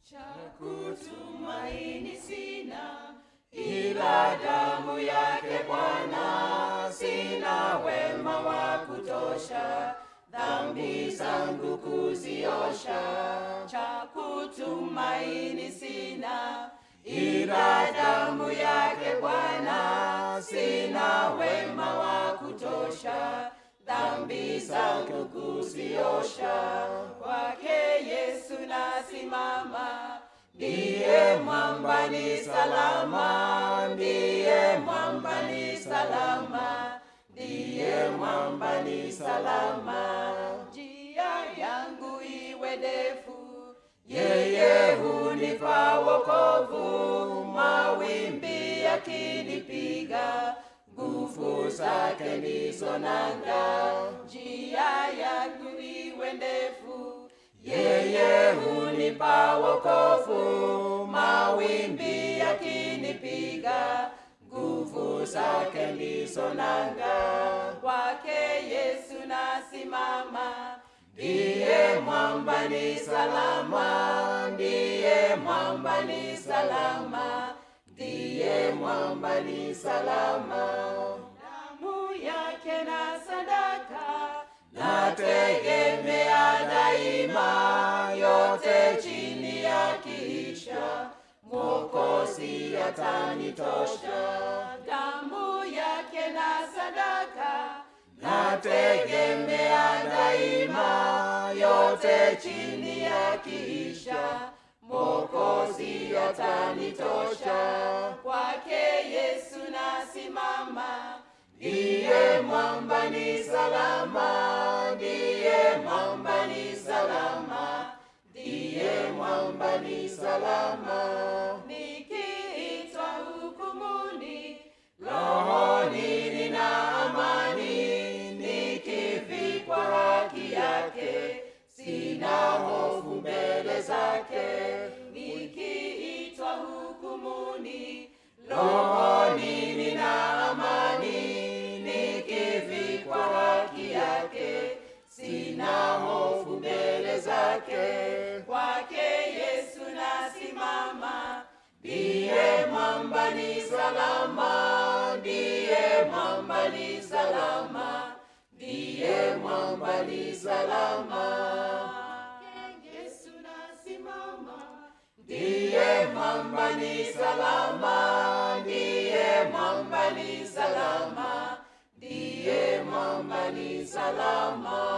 cha kutumaini sina ila damu yake Bwana, sina wema wa kutosha dhambi zangu kuziosha. Cha kutumaini sina ila damu yake Bwana, sina wema wa kutosha dhambi zangu kuziosha. Kwake Yesu nasimama, ndiye mwamba ni salama, ndiye mwamba ni salama, ndiye mwamba ni salama. Njia yangu iwe ndefu, yeye hunipa wokovu, mawimbi yakinipiga nguvu zake ndizo nanga. Njia yangu iwe ndefu, yeye hunipa wokovu, mawimbi yakinipiga nguvu zake ndizo nanga. Kwake Yesu nasimama, ndiye mwamba ni salama, ndiye mwamba ni salama, ndiye mwamba ni salama. Damu yake na sadaka nategemea daima, yote chini ya kiisha Mwokozi atanitosha. Damu yake na sadaka nategemea daima, yote chini ya kiisha Mwokozi atanitosha. Kwake Yesu nasimama, ndiye mwamba ni salama, ndiye mwamba ni salama, ndiye mwamba ni salama. Nikiitwa hukumuni, rohoni nina amani, nikivikwa haki yake, sina hofu mbele zake. Nikiitwa hukumuni, rohoni nina amani, nikivikwa haki yake, sina hofu mbele zake. Kwake Yesu nasimama, ndiye mwamba ni salama, ndiye mwamba ni salama, ndiye mwamba ni salama. Yesu nasimama, ndiye mwamba ni salama, ndiye mwamba ni salama, ndiye mwamba ni salama.